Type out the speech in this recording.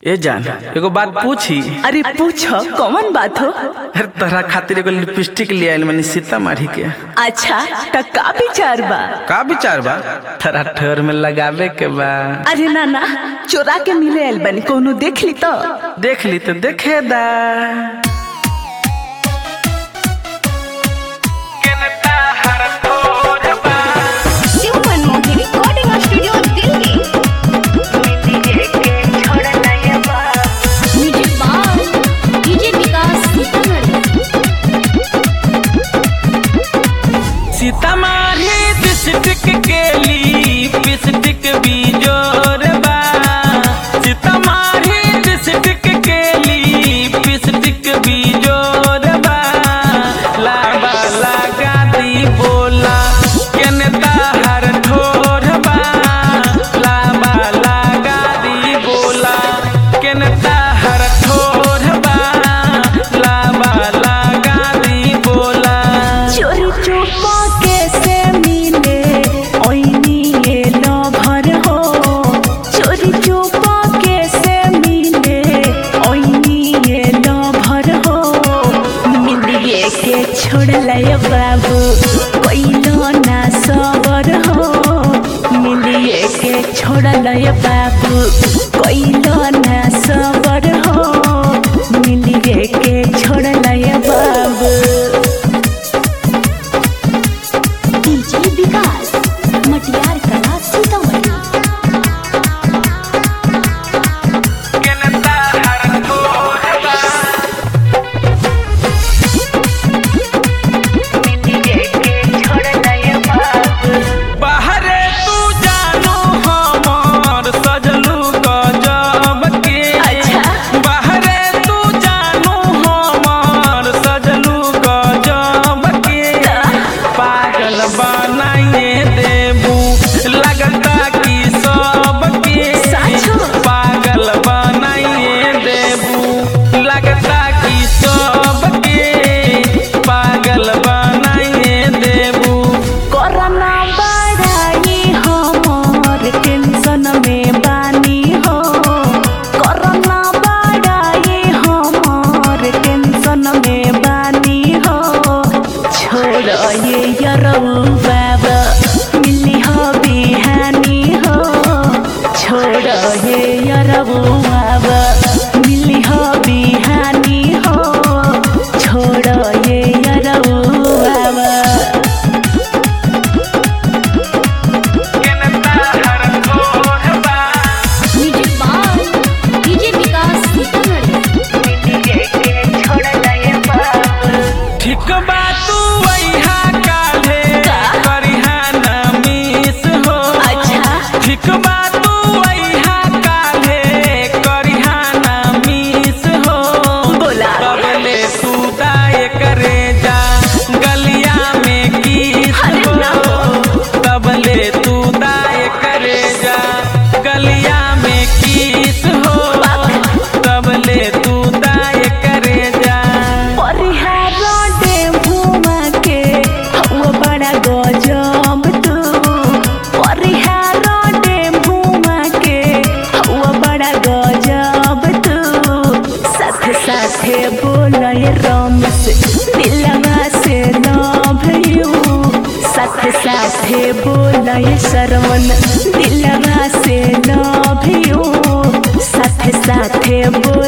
ए जान एगो बात पूछी अरे पूछो कौन बात हो अरे तोहरा खातिर एगो लिपस्टिक ले आइल मनी सीतामढ़ी के अच्छा त का विचार बा का विचार बा तोरा ठोर में लगावे के बा अरे ना ना चोरा के मिले आइल बनी कोनो देख ली तो देख ली तो देखे दा Human Movie Recording Studio Delhi. Music by DJ Vikas Sitamarhi. Sitamarhi district के लिपस्टिक भी जोर बा सीतामढ़ी डिस्ट्रिक्ट के लिपस्टिक भी जोर बा लाबा लगा दी बोला केने ताहर ठोर बा लाबा लगा दी बोला केने ताहर ठोर बा लाबा लगा दी बोला चोरी चुपा कैसे मिले ओइनी ये लभर हो चोरी चुपा कैसे मिले ओइनी ये लभर हो मिलिए के छोड़ लय बाबू कोइलो ना सबर हो मिलिए के छोड़ लय बाबू कोइलो ना सबर हो मिलिए के छोड़ लय बाबू DJ Vikas. मटियार कला सीतामढ़ी बाहरे तू जानू हमर सजलू गजब के अच्छा। बाहरे तू जानू हमर सजलू गजब के पागल बनाइए देबू लगता कि सबके साचो। पागल बनाइए देबू लगता कि सबके पागल बनाइए देबू कोरोना बढ़ाई हमर टेंशन में बानी हो कोरोना बढ़ाई हमर टेंशन में बानी हो छोड़ ये यरऊ बाबा मिली हो बिहानी हो छोड़ ये यरऊ बाबा मिली हो बिहानी हो छोड़ ये यरऊ बाबा Music by DJ Vikas Sitamarhi. ठीक बा तू वैहा काले करिहा ना मिस हो अच्छा। ठीक बा तू वैहा काले करिहा ना मिस हो बोला। कबले तू दाए करे जा गलिया में किस अरे हो ना हो। कबले तू दाए करे जा गलिया में किस हो कबले तू दाए करे जा परिहार डेभुमा के हवा बड़ा गजब तू परिहार डेभुमा के हवा बड़ा गजब तू साथे साथे बोलय रमेश दिलवा से लव यू साथे साथे बोलय सरवन दिलवा से लव यू साथे साथे बोल